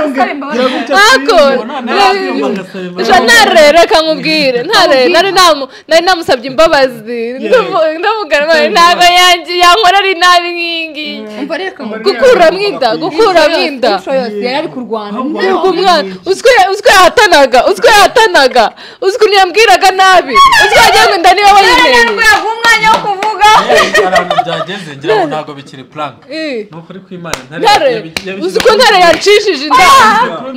ako nare reka nkubwire ntare nari namu nari namusabye imbabazi Ndavu- ndavuga none ntabwo yanjye yankora ari nabi nk'ingi umva reka ngo gukuramo inda gukuramo inda intro yose yari ari kurwana Ntabwo umwana uzwi yahatanaga uzwi yahatanaga uzwi ukuntu yambwiraga nabi uzwi wagira ngo inda niwe wenyine ntabwo umwanya wo kuvuga ahantu byageze ngira ngo ntabwo bikiri prank Eh. ni ukuri kw'imana ntare ntare yabi- yabi- uzi ko ntare yacishije inda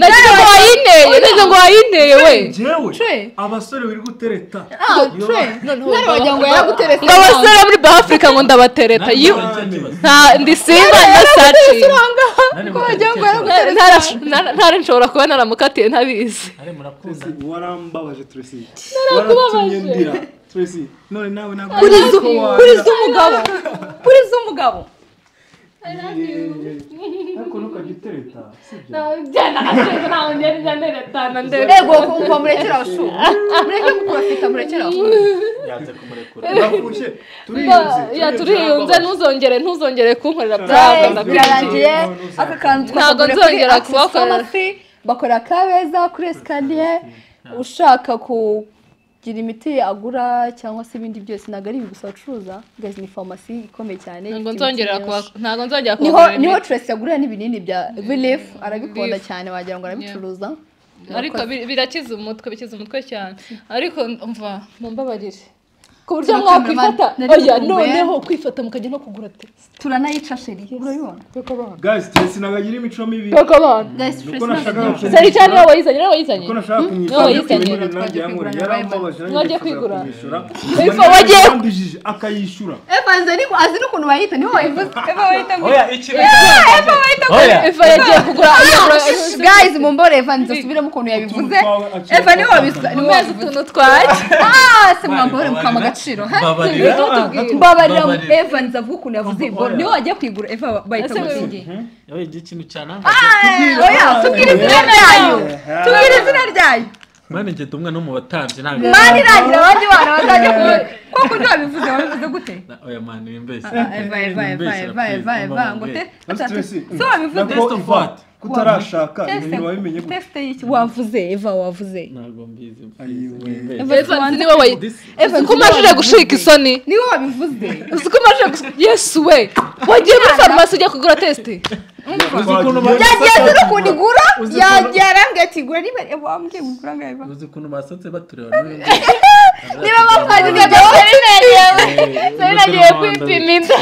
nagira ngo wayinteye nagira ngo wayinteye we njyewe Trey. abasore wiri gutereta ah tre nari wagira ngo yaraguterese ngo abasore bo muri ba afurika ngo ndabatereta Ntare, yu nicyo kibazo. nta ndi simba na saci wagira Ntare, ngo nicyo kibazo. Ntare- ntare- ntare- ntare nshobora kuba naramukatiye ntabizi Ntare, murakuze. warambabaje Tracy waratumye ndira Tracy none nawe ntabwo kuriza kuriza umugabo kuriza umugabo ariko ntukajya utereta sibyo ego kumva murekera shu mureke guprofita murekera Yanze kumurekura. turafushe turiyunze ya turiyunze ntuzongere ntuzongere kunkorera Guys, byaga birarangiye aka kantu twakagura Ntabwo kuri nzongera Access kubakorera. Pharmacy, bakorera kabeza kuri esikariye ushaka kugira imiti agura cyangwa se ibindi byose ntabwo ari ibi gusa bacuruza guys ni farumasi ikomeye cyane ifite ntabwo imiti nzongera myinshi. kuba ntabwo nzongera niho kuba niho Tracy agurira n'ibinini bya Relief arabikunda Relief. cyane wagira ngo arabicuruza ariko bi- birakiza umutwe bikiza umutwe cyane ariko mva mumbabarire ku buryo mwakwifata Nari oya kumva. noneho kwifata mukajya no kugura teresi turanayica sheri urabibona guys Tracy ntabwo agira imico mibi kuko abana guys nuko Tracy nashakaga ntabwo kumwishyura sari cyane niwe wayizanye niwe wayizanye nuko nashaka kumwishyura Wowe ariko yizanye. nyine nanjye yankora yarambabaje nanjye Wajya nifuzaga kwigura. kumwishyura Eva, wagiye- yarambijije akayishyura Eva azi ni- azi n'ukuntu bayita niho wayivuze Eva bayita ngo Oya, ikintu cya- Oya. eva yagiye kugura guys mumbore Eva nzasubiremo ukuntu yabivuze Eva niho wabivuze niho mwezi wabivuze utuntu twajya ah se mwambore mukama agaciro ha Mbabarira. mbabarira Mbabarira. Eva nzavuga ukuntu yavuze ibibora niho wajya kwigura Eva bayita ngo singi Oya, igihe ikintu cyanangaje. oya tubwire izina ryayo tubwire izina ryayo Mani, njye ndi umwe no mu batambyi, ntabwo- mani irangira abandi bana bazajya kuvuga ko kuryo wabivuze wabivuze gute Na- oya, mani, wimbeshye. Eva Eva Eva Wimbeshye, Eva Eva Eva ngo te Ati Tracy, so wabivuze Test of what? kutarashaka ibintu wabimenye gutya teste y'iki wavuze Eva wavuze Ntabwo mbizi. Ayiwe. Wimbeshye. eva niwe wayi This- eva uko umajije gushika isoni niwe wabivuze uzi ko umajije gushika yesu we wagiye muri farumasi ujya kugura tesite Uzi ukuntu ba- yagiye ziri ukuntu igura yagiye arambwira ati gura niba Eva wambwiye ngo ugura ngo Eva uzi ukuntu basatse batureba niba bavuze ngo jya nari nagiye kwipima inda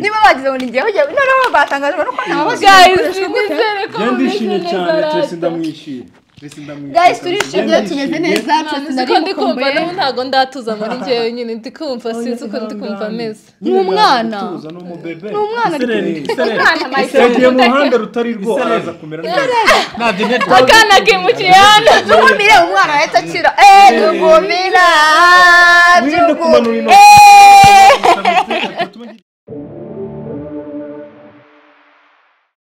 niba bagize ngo nijyeho jya noneho batangajwe nuko nta guys nizere ko Njye ndishimye mumeze cyane neza Tracy rata ndamwishyuye Tracy ndamwishyuye guys turishimye tumeze neza Mwana, twese uzi nari ko ndi kumva mukumbuye nawe ntabwo ndatuza muri njyewe nyine ndi kumva sinzi uko ndi kumva ameze Ni umwana. ni umubebe ni umwana ari yagiye mu ruhande rutari rwo araza kumera neza akana kimukiye hano tugumire umwana ahita akira eee tugumira wirinde kumanura tugumire intoki